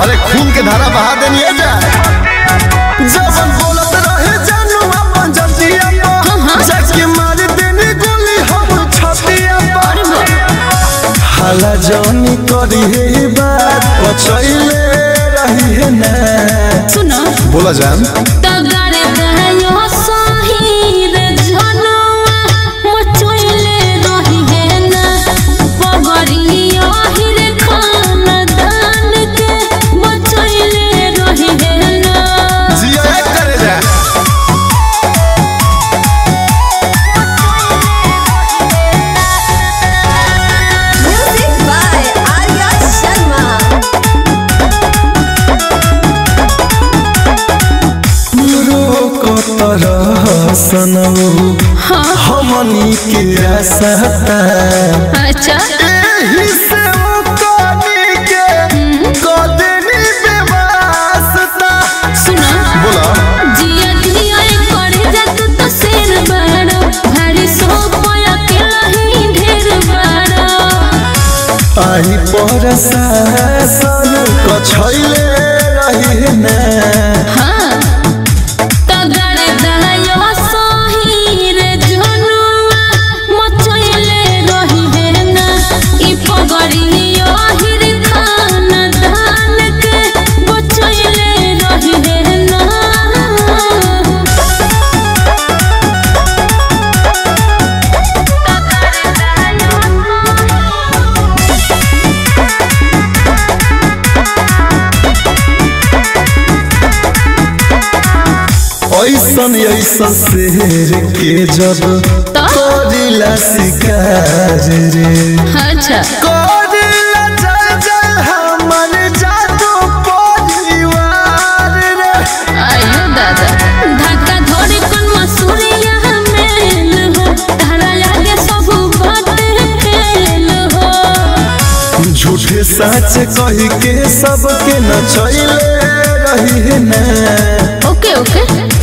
अरे खून के धारा बहा देनी है जा जब बोलत रहे जानू अपन जतिया पर जाके मार देनी गोली हम छतिया पर हाला जानी करी है बात पछैले रही है ना सुनो बोला जान तगड़े दहयो सहीर जनवा मचोइले रही है ना पगड़ियो हिर खानदान के मचोइले रही है ना जिया करे जा Music by Arya Sharma. रोकत रह सनऊ हमनी के आसता अच्छा एही से ओ कनी के कदनी बेवास्ता सुनो बोला जिया जिया करे जात तो शेर बड़ो भारी सो पया के लही ढेर बड़ो आई पर सासन कछैले रही है ना हाँ तगड़े दहयो सहीर जनुआ मचोइले रही है ना ई पगड़ियो हिर खानदान के बचोइले रही है ना ऐसन ऐसन शेर के जब तो करिला शिकार रे अच्छा करिला जल जल हमर जादू परिवार रे आयो दादा धक्का धोरी कोन मसूरिया मेल हो तारा लागे सब बाटे फेल हो झूठे सच कही के सबके नचैले रही है ना ओके ओके